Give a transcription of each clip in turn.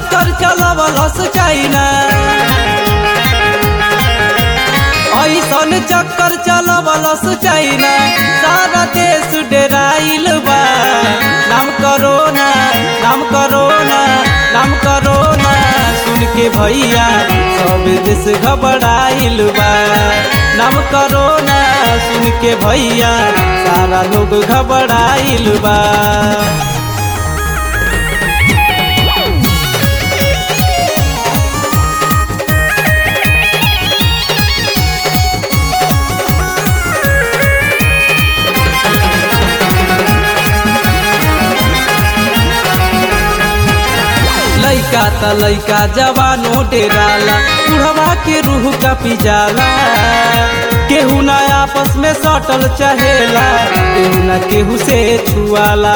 चक्कर चलवलस चाइना ऐसन चक्कर चलवलस चाइना सारा देश डेराइल बा नाम करोना नाम करोना नाम करोना सुन के भैया सब देश घबराइल बा नाम करोना सुन के भैया सारा लोग घबराइल बा लइका त लइका जवानो डेराला बुढ़वा के रूह का पिजाला केहू ना आपस में सटल चहेला केहू ना केहू से छुआला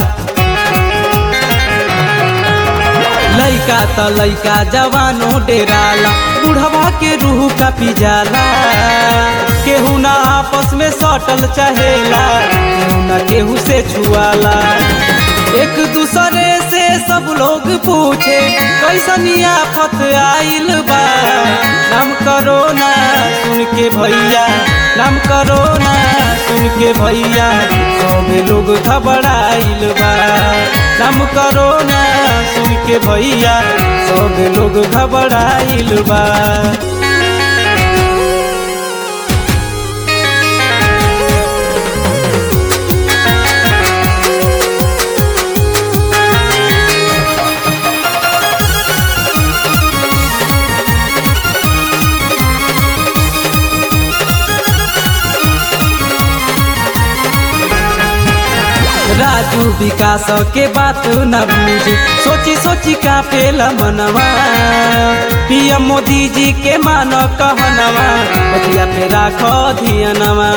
लइका त लइका जवानो डेराला बुढ़वा के रूह का पिजाला केहू ना आपस में सटल चहेला केहू ना केहू से छुआला एक दूसरे से सब लोग पूछे कैसन आफत आइल बा नाम करो ना सुन के भैया नाम करो ना सुन के भैया सब लोग घबराइल बा नाम करो ना सुन के भैया सब लोग घबराइल बा राजू विकास के बात न बूझी सोची सोची का पेला मनवा पीएम मोदी जी के मान कहनवा बतिया पे राखो धियनवा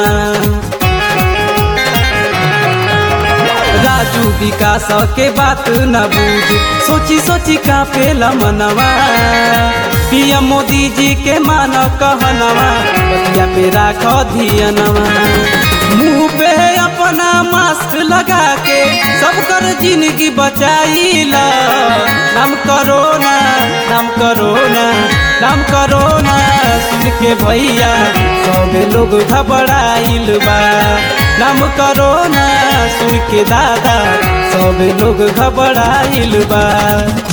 राजू विकास के बात न बूझी सोची सोची का पेला मनवा पीएम मोदी जी के मान कहनवा बतिया पे राखो धियनवा मुंह पे अपना मास्क लगा के सब कर जिंदगी बचाईला नाम करोना नाम करोना नाम करोना सुन के भैया सब लोग घबराइल बा नाम करोना सुन के दादा सब लोग घबराइल बा